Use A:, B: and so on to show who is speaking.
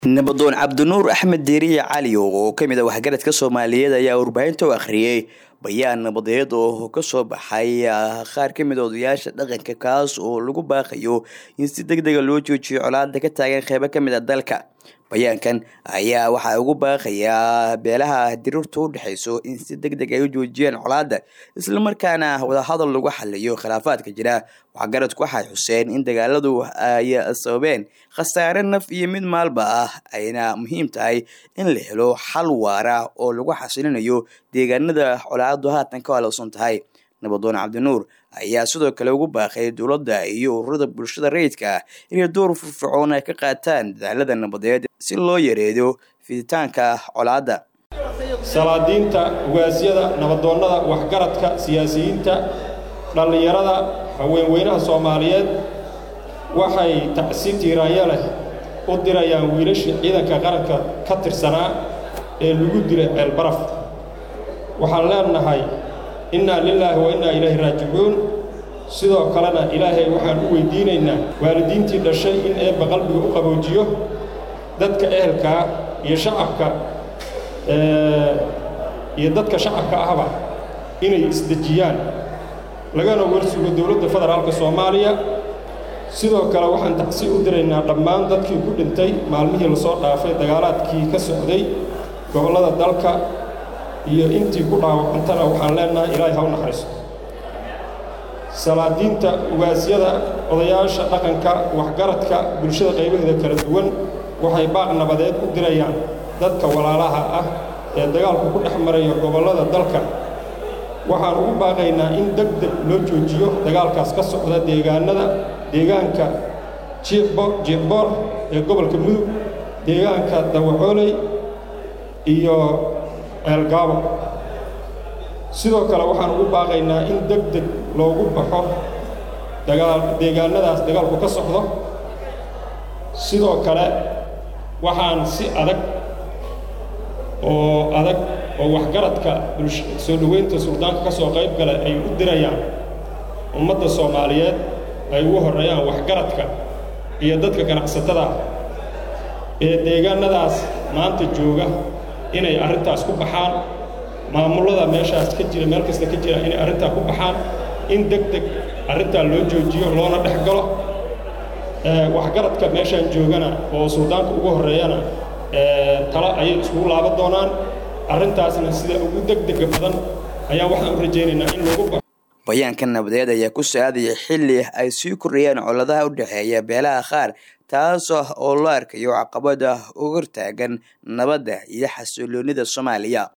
A: nabadoon cabdinuur axmed diiriye cali oo ka mid a waxgaradka soomaaliyeed ayaa warbaahinta u akhriyey bayaan nabadeed oo kasoo baxay qaar ka mid a odayaasha dhaqanka kaas oo lagu baaqayo in si deg dega loo joojiyo colaada ka taagan qeybo ka mid a dalka bayaankan ayaa waxaa ugu baaqayaa beelaha dirirta u dhexeyso in si deg deg ay u joojiyaan colaada islamarkaana wadahadal lagu xaliyo khilaafaadka jira waxgaradku waxay xuseen in dagaaladu ay sababeen khasaare naf iyo mid maalba ah ayna muhiim tahay in la helo xal waara oo lagu xasilinayo deegaanada colaadu haatan ka halowsan tahay nabadoon cabdinuur ayaa sidoo kale ugu baaqay dowladda iyo ururada bulshada rayidka inay door firfircoon ay ka qaataan dadaalada nabadeed si loo yareedo fiditaanka colaadda
B: salaadiinta ugaasyada nabadoonnada waxgaradka siyaasiyiinta dhallinyarada haweenweynaha soomaaliyeed waxay tacsi tiiraanya leh u dirayaan wiilashii ciidanka qaranka ka tirsanaa ee lagu dilay ceelbaraf waxaan leenahay innaa lilaahi wa innaa ilaahi raajicuun sidoo kalena ilaahay waxaan u weydiinaynaa waalidiintii dhashay in eebba qalbiga u qaboojiyo dadka ehelkaa iyo shacabka iyo dadka shacabka ahba inay isdejiyaan lagana warsugo dowladda federaalka soomaaliya sidoo kale waxaan tacsi u diraynaa dhammaan dadkii ku dhintay maalmihii lasoo dhaafay dagaalaadkii ka socday gobollada dalka iyo intii ku dhaawacantana waxaan leenahay ilaahay ha u naxariisto salaadiinta ugaasyada odayaasha dhaqanka waxgaradka bulshada qaybaheeda kala duwan waxay baaq nabadeed u dirayaan dadka walaalaha ah ee dagaalku ku dhex maraya gobollada dalka waxaan ugu baaqaynaa in deg deg loo joojiyo dagaalkaas ka socda deegaanada deegaanka jiicboor ee gobolka mudug deegaanka dawacooley iyo ceelgaabo sidoo kale waxaan ugu baaqaynaa in deg deg loogu baxo deegaannadaas dagaalku ka socdo sidoo kale waxaan si adag oo adag oo waxgaradka soo dhoweynta suldaanka ka soo qayb gala ay u dirayaan ummadda soomaaliyeed ay ugu horreeyaan waxgaradka iyo dadka ganacsatada ee deegaannadaas maanta jooga inay arrintaas ku baxaan maamullada meeshaas ka jira meel kasta ka jira inay arrintaa ku baxaan in deg deg arrintaa loo joojiyo loona dhex galo waxgaradka meeshaan joogana oo suldaanka ugu horreeyana talo ayay iskugu laaban doonaan arrintaasna sida ugu deg dega badan ayaan waxaan u rajaynaynaa in lagu baxo
A: bayaanka nabadeed ayaa ku saadaya xilli ay sii kordhayaan coladaha u dhexeeya beelaha qaar taas oo loo arkayo caqabada uga hortaagan nabadda iyo xasiloonida soomaaliya